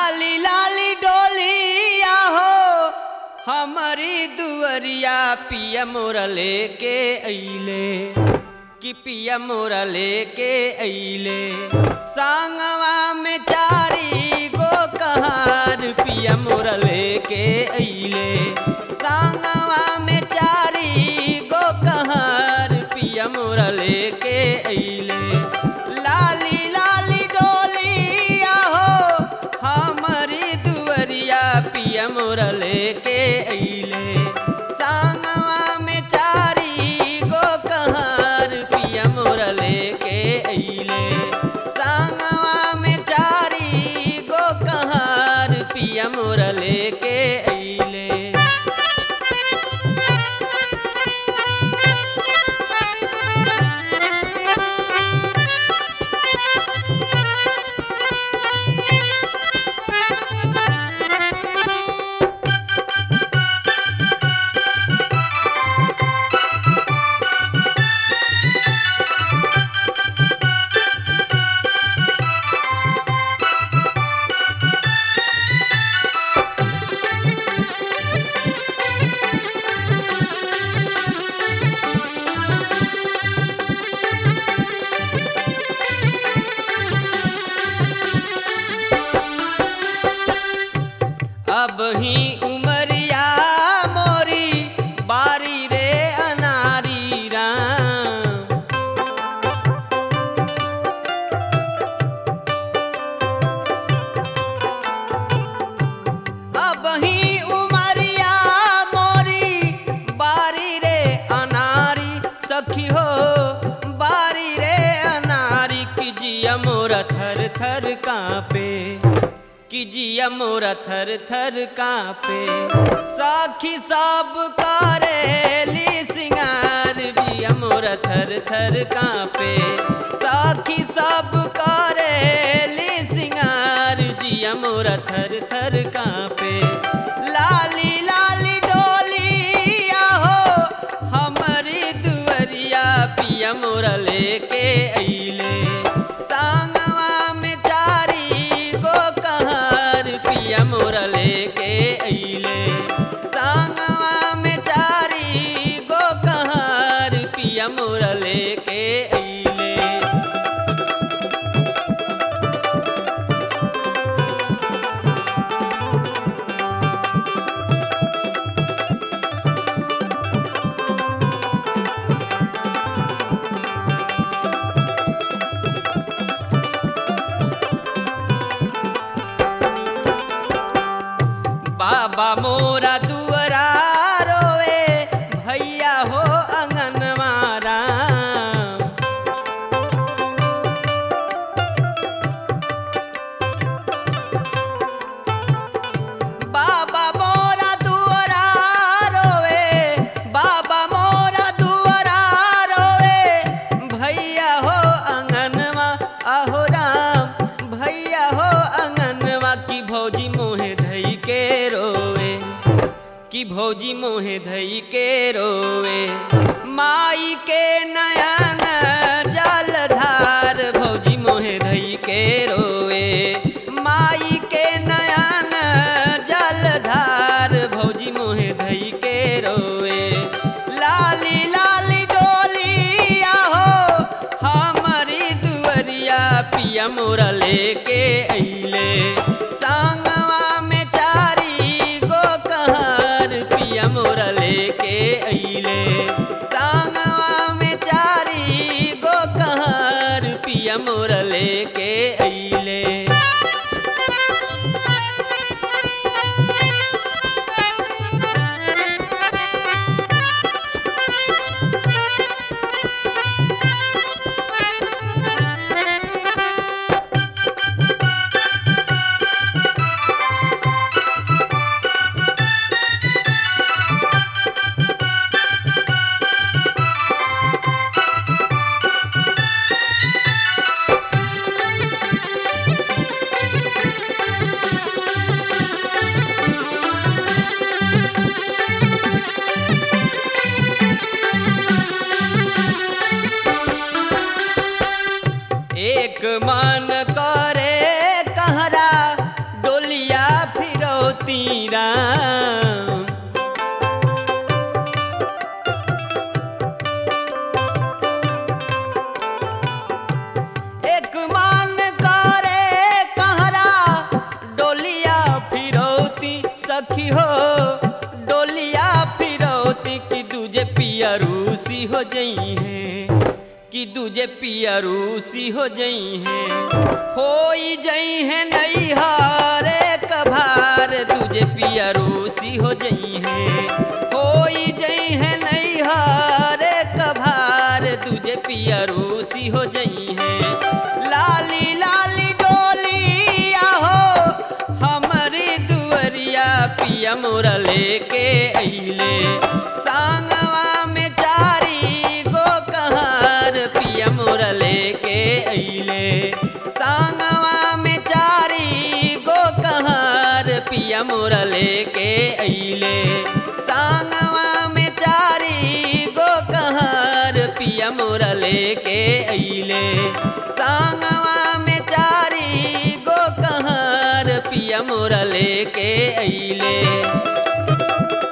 लाली लाली डोलिया हो हमारी दुअरिया पिया मोरा लेके अइले कि पिया मोरा लेके अइले सांगवा में चारी गो कहार पिया मोरा लेके अइले सांगवा में चारी गो कहार पिया मोरा लेके अइले लाली लाली डोलिया हो हमारी दुअरिया पिया मोरा लेके अइले सांगवा में चारी गो कहार पिया मोरा लेके अइले सांगवा में चारी गो कहार पिया मोरा लेके अइले अब ही उमरिया मोरी बारी रे अनारी राम अब ही उमरिया मोरी बारी रे अनारी सखी हो बारी रे अनारी की जिया मोरा थर थर कांपे कि जिया मोरा थर थर कांपे साखी सब करेली सिंगार जिया मोरा थर थर कांपे साखी सब करेली सिंगार जिया मोरा थर थर कांपे लाली लाली डोलिया हो हमारी दुअरिया पिया मोरा लेके अइले सांगवा में चारी गो कहार पिया मोरा लेके अइले सांगवा में चारी गो कहार पिया मोरा लेके अइले बाबा मोरा दुअरा रोए भैया हो अंगनवारा बाबा मोरा दुअरा रोए बाबा मोरा दुअरा रोए भैया हो अंगनवा आहो राम भैया हो अंगनवा की भौजी मोहे धई के रोवे कि भौजी मोहे धई के रोवे माई के नयन जलधार भौजी मोहे धई के रोवे माई के नयन जलधार भौजी मोहे धई के रोवे लाली लाली डोलिया हो हमारी दुअरिया पिया मोरा लेके अइले सांगवा में चारी गो कहार पिया मोरा लेके अइले सांगवा में चारी गो कहार पिया मोरा लेके अइले एक मन करे कहरा डोली फिरौती राम एक मान करे कहरा डोलिया फिरौती सखी हो डोलिया फिरौती की दूजे पिया रूसी हो जई है कि दूजे पिया रूसी हो जई है होई जई है नई हारे कभार दूजे पिया रूसी हो जई है होई जई है नई हारे कभार दूजे पिया रूसी हो जई है लाली लाली डोलिया हो हमारी दुअरिया पिया मोरा लेके अइले सांगवा में चारी गो कहार पिया मोरा लेके अइले सांगवा में चारी गो कहार पिया मोरा लेके अइले सांगवा में चारी गो कहार पिया मोरा लेके अइले सांगवा में चारी गो कहार पिया मोरा लेके अइले